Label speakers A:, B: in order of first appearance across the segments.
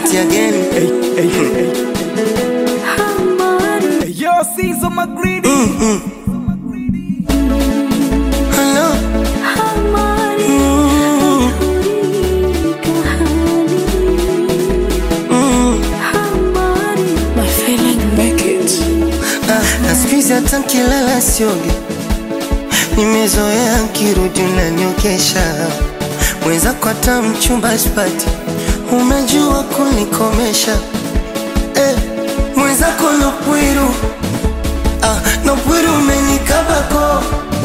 A: it again.
B: Hey, yo, Caesar McGreedy.
A: Hello. Ah, na siku hizi hata nkilala sioge, nimezoea nkirudi unaniokesha mwenzako, hata mchumba sipati, unajua kunikomesha eh, mwenzako nopwiru ah, nopwiru umenikabako,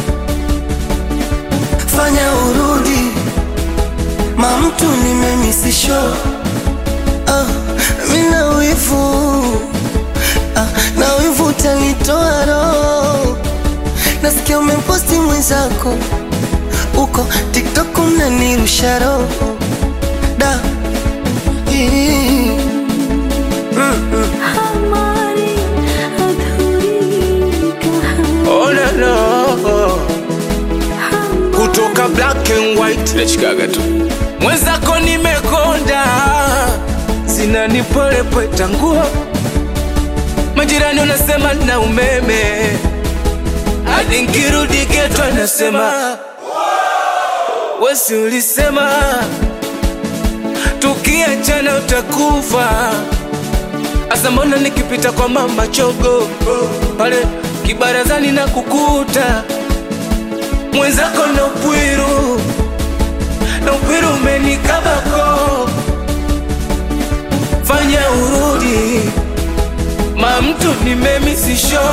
A: fanya urudi mamtu nimemisisho ah, mina wivu ah, na wivu utanitoa roho. Nasikia umemposti mwenzako uko TikTok mnanirusha roho da Ii. Mm, mm.
C: Oh, no, no. kutoka black and white nachikaga tu mwenzako nimekonda zinanipolepweta nguo majirani unasema na umeme hadi nkirudi geto anasema wesi ulisema tukiachana utakufa Asa mbona nikipita kwa mama chogo pale kibarazani na kukuta mwenzako na upwiru na upwiru umenikabako, fanya urudi ma mtu nimemisisho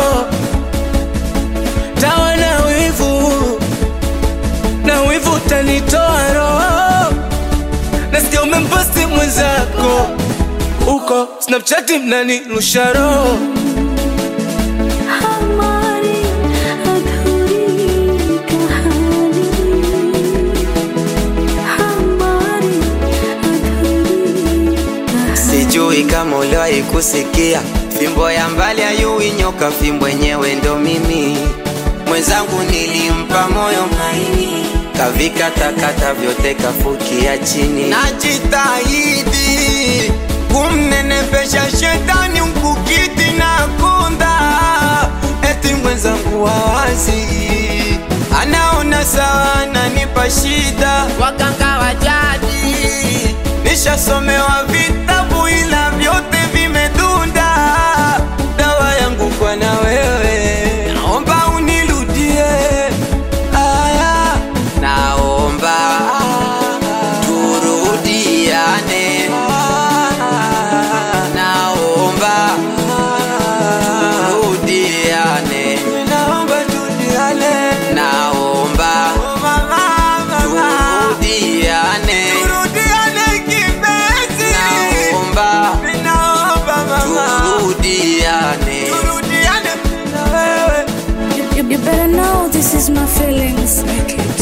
C: tawa na wivu na wivu utanitoa roho, nasikia umemposti mwenzako uko Snapchat mnanirusha roho
D: Sijui kama uliwahi kusikia fimbo ya mbali ayui nyoka, fimbo yenyewe ndo mimi. Mwenzangu nilimpa moyo maini, kavika takata vyote kafukia chini. Najitahidi kumnenepesha shetani mkukiti na kunda, eti mwenzangu wawazi anaona sawa, ananipa shida. Waganga wa jadi nishasomewa vitabu ila vyote vimedunda. Dawa yangu kwa na wewe, naomba unirudie. Aya, naomba turudiane, naomba turudiane, naomba turudiane, naomba turudiane, turudiane kipenzi, naomba turudiane, turudiane na wewe.
E: You, you better know this is my feelings. Make it.